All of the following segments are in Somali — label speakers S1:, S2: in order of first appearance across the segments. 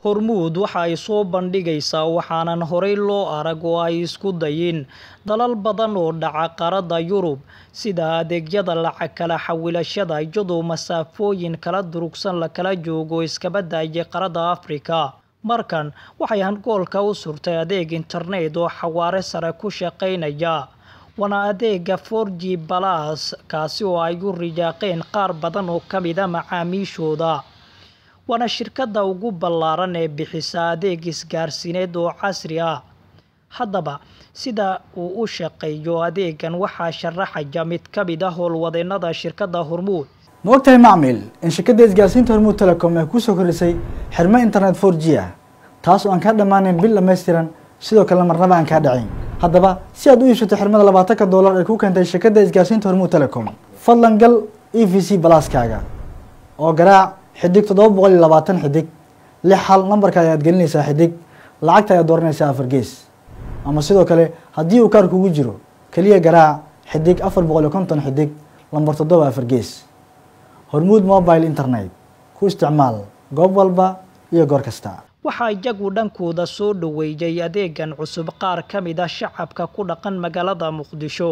S1: hormuud waxa ay soo bandhigaysaa waxaanan horey loo arag oo ay isku dayin dalal badan oo dhaca qaaradda yurub sida adeegyada lacag kala xawilashada iyadoo masaafooyin kala durugsan la kala joogo iskaba daayay qaaradda afrika markan waxay hangoolka u surtay adeeg internet oo xawaare sare ku shaqaynaya waana adeega for g balas kaasi oo ay u riyaaqeen qaar badan oo ka mida macaamiishooda waana shirkadda ugu ballaaran ee bixisa adeeg isgaarsiineed oo casri ah haddaba sida uu u shaqeeyo adeegan waxaa sharaxaya mid ka mid ah howlwadeennada shirkadda hormuud
S2: ma ogtahay macmil in shirkadda isgaarsiinta hormuud telecom ay kusoo kordhisay xirmo internet for g ah taas oo aan kaa dhammaanayn bil dhammaystiran sidoo kale marnaba aan kaa dhacayn haddaba si aad u iibsato xirmada labaatanka doolar ay ku keentay shirkadda isgaarsiinta hormuud telecom fadlan gal e v c balaaskaaga oo garaac xidig toddoba boqol iyo labaatan xidig lix hal nambarka ayaad gelinaysaa xidig lacagta ayaad dooranaysaa afar gees ama sidoo kale haddii uu kaar kugu jiro keliya garaac xidig afar boqol iyo konton xidig lambar toddoba afar gees hormuud mobile internet ku isticmaal goob walba iyo goor kasta
S1: waxaa iyagu dhankooda soo dhoweeyey adeegan cusub qaar ka mid a shacabka ku dhaqan magaalada muqdisho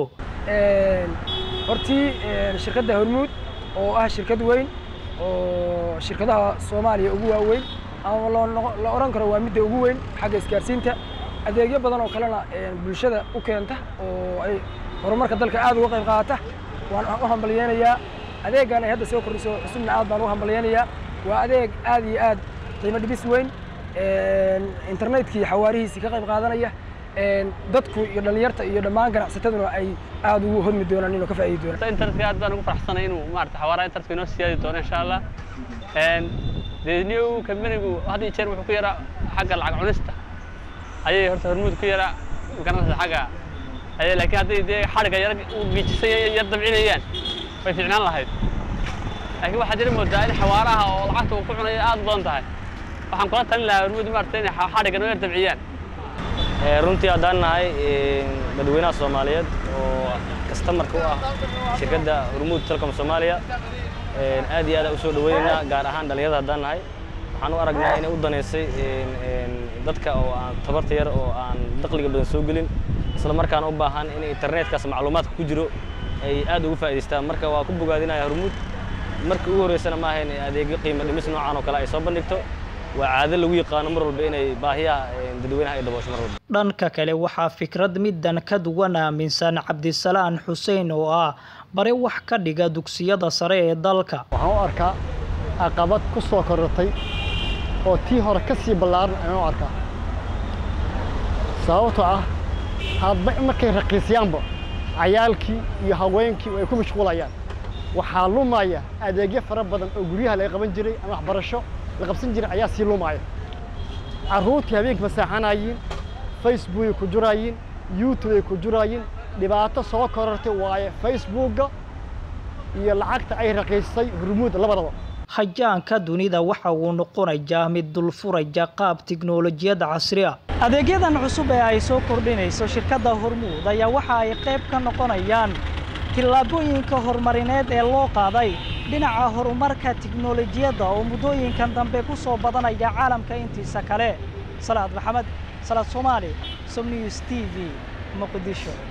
S3: hortii shirkadda hormuud oo ah shirkad weyn oo shirkadaha soomaaliya ugu waaweyn ama la odhan karo waa midda ugu weyn xagga isgaarsiinta adeegyo badan oo kalena bulshada u keenta oo ay horumarka dalka aad uga qayb qaata waan u hambalyeynayaa adeegan ay hadda soo kordhiso cusubna aad baan u hambalyeynayaa waa adeeg aad iyo aad qiimo dhibis weyn internetkii xawaarihiisii ka qayb qaadanaya dadku iyo dhalinyarta iyo dhammaan ganacsataduna ay aad ugu hodmi doonaan inuu ka faa'iidi doonaan
S4: internetka aad baan ugu faraxsanay inuu maarata xawaaraha internetka inoo siyaadi doono insha allah dee new companigu had iyo jeer wuxuu ku yaraa xagga lacag cunista ayay horta hormuud ku yaraa garanaysa xagga ayay laakiin hadday dee xadhigga yar giijisay yar dabcinayaan way fiicnaan lahayd laakiin waxaa jira moodaa in xawaaraha oo lacagta uu ku cunayo aad badan tahay waxaan kula talin lahaa hormuud maarata inay xadhigga noo yar dabciyaan
S5: runtii haddaan nahay dadweynaha soomaaliyeed oo kastamarka u ah shirkadda hormuud telecom soomaaliya aad iyo aad u soo dhaweynaynaa gaar ahaan dhalinyarada haddaan nahay waxaan u aragnaa inay u danaysay dadka oo aan tabarta yar oo aan dakhliga badan soo gelin isla markaana u baahan in internetkaas macluumaadka ku jiro ay aad ugu faa'idaystaan marka waa ku bogaadinaya hormuud markii ugu horreysana ma ahayn adeegyo qiimo dhimis noocan oo kale ay soo bandhigto waa caado lagu yaqaano mar walba inay baahiyaha dadweynaha ay daboosho mar walba
S1: dhanka kale waxaa fikrad middan ka duwan aaminsan cabdisalaan xuseen oo ah bare wax ka dhiga dugsiyada sare ee dalka
S6: waxaan u arkaa caqabad ku soo korortay oo tii hore ka sii ballaaran ayaan u arkaa sababtoo ah hadba markay raqiisyaanba cayaalkii iyo haweenkii ay ku mashquulayaan waxaa lumaya adeegyo fara badan oo guryaha laga qaban jiray ama waxbarasho la qabsan jiray ayaa sii lumaya carruurtii habeenkii masaaxanayiin facebook ay ku juraayiin youtube ay ku juraayiin dhibaato soo korortay waaye facebookga iyo lacagta ay raqiisay hormuud labadaba
S1: hajaanka dunida waxa uu noqonayaa mid dulfuraya qaab tiknolojiyadda casri ah adeegyadan cusub ee ay soo kordhinayso shirkadda hormuud ayaa waxa ay qayb ka noqonayaan tillaabooyinka horumarineed ee loo qaaday dhinaca horumarka tiknolojiyadda oo muddooyinkan dambe ku soo badanaya caalamka intiisa kale salaad maxamed salaad soomaali som news t v muqdisho